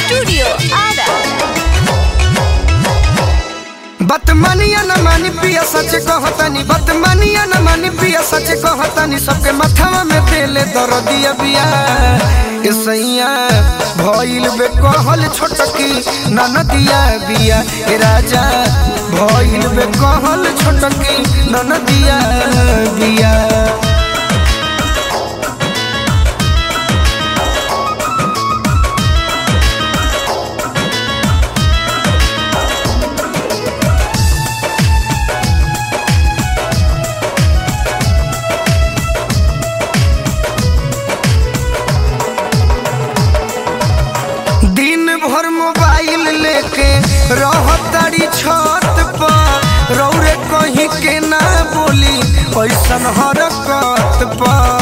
Studio Ada. बतमनिया न मानी पिया सच कहतनी बतमनिया न मानी पिया सच कहतनी सबके मथवा में देले दर्दिया बिया ए सैया भइल बे कहल छोटकी ननदिया बिया ए राजा भइल बे कहल छोटकी ननदिया बिया दिन भर मोबाइल लेके रहतारी छत पर रौरे कहीं के ना बोली ऐसन हरकत पर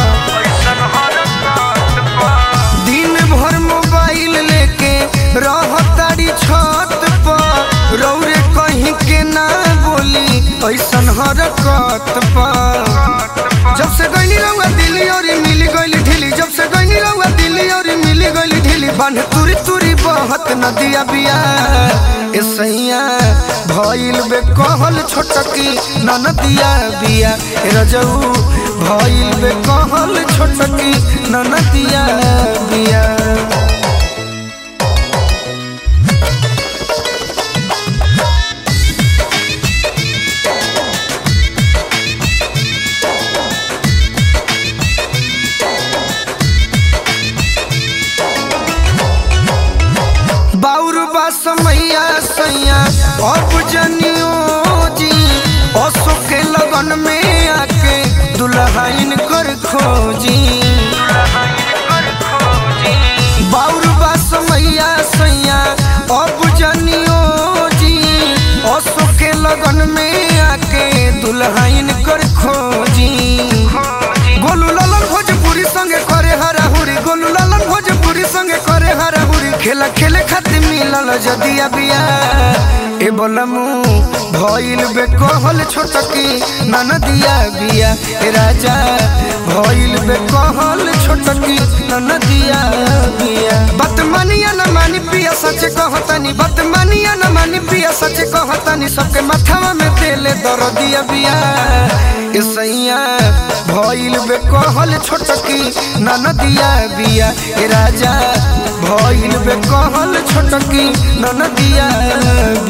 दिन भर मोबाइल लेके रहतारी छत पर रौरे कहीं के ना बोली ऐसन हरकत पर जब से गईली रहुआ दिल्ली और मिल गईली ढीली जब से गईली रहुआ दिल्ली और मिल गईली ढीली बन तुरी तुरी बहत नदिया बिया ए सैया भइल बे कहल छोटकी ननदिया बिया ए रजऊ भइल बे कहल छोटकी ननदिया बिया बाउर बा समैया सैया अब जनियो जी असो के लगन में आके दुल्हाइन कर खोजी बाउर बा समैया सैया अब जनियो जी असो के लगन में आके दुल्हाइन कर खोजी गोलू लालन भोजपुरी संगे करे हराहुरी गोलू लालन भोजपुरी संगे करे हराहुरी खेला खेले खातिर मिलल जदिया बिया ए बोलमू भइल बे कहल छोटकी ननदिया बिया ए राजा भइल बे कहल छोटकी ननदिया बिया बतमनिया न मानी पिया सच कहतनी बतमनिया न मानी पिया सच कहतनी सबके मथवा में देले दर्दिया बिया ए सैया भइल बे कहल छोटकी ननदिया बिया ए राजा भइल बे कहल छोटकी ननदिया